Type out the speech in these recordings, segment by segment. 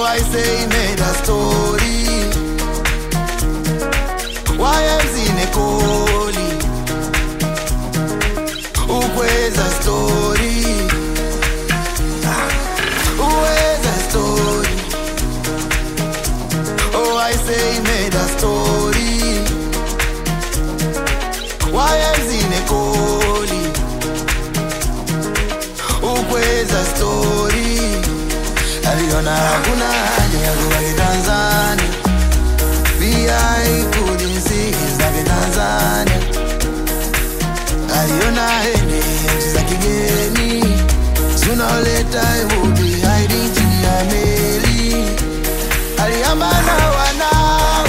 I say he made a story. YMZ nekoli ukweza story uweza story oh I say he made a story YMZ nekoli ukweza story aliona hakuna haja ya kubaki Tanzania VI couldn't see zake Tanzania aliona ende nchi za kigeni sooner or later he would be hiding chini ya meli aliambana wanao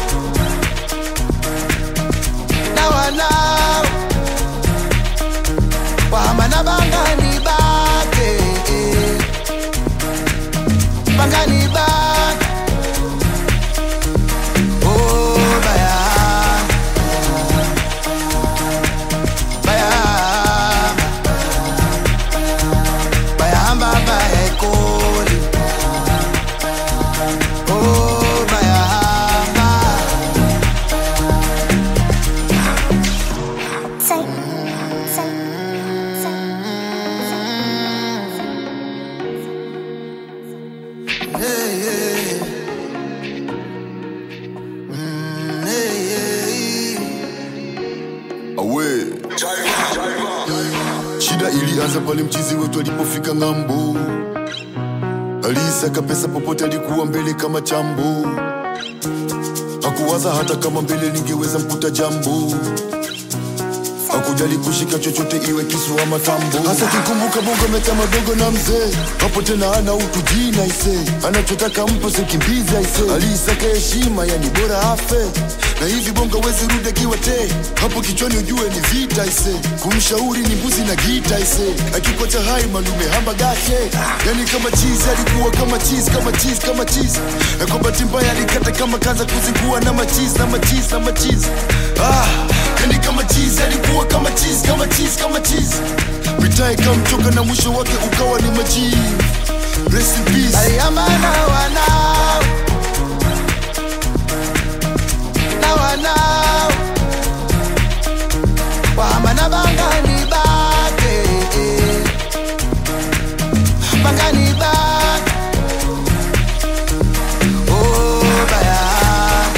na wanao wahambana bangani bake bangani bake oh baya baya bayahamba bayekoli oh bayahamba Say, say, Hey, hey. Mm, hey, hey. awe shida ilianza pale mchizi wetu alipofika ng'ambo aliisaka pesa popote alikuwa mbele kama chambo hakuwaza hata kama mbele lingeweza mkuta jambo hakujali kushika chochote iwe kisu ama tambo hasa kikumbuka bongo meta madogo na mzee hapo tena ana utu jina ise anachotaka mpo sikimbiza ise aliisaka heshima yani bora afe na hivi bongo wezi rudi akiwa te hapo kichwani ujue ni vita ise kumshauri ni mbuzi na gita ise akikocha hai malume hamba gashe yani kama chizi alikuwa kama chizi kama chizi kama chizi na kwa bahati mbaya alikata kama kaza kuzingua na machizi na machizi na machizi ah, yani kama chizi alikuwa kama chizi kama chizi kama chizi mitae kamchoka na mwisho wake ukawa ni majivu Rest in peace. aliambana wanao na wanao wahambana bangani bake bangani bake oh bayahamba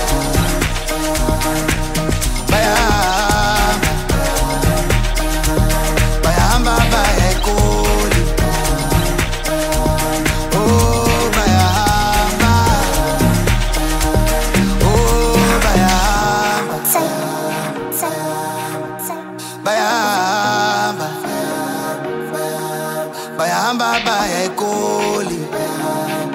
bayahamba bayahamba bayekoli Oh, bayahamba. Oh, bayahamba. say, say, say. Bayahamba. Bayahamba, bayekoli.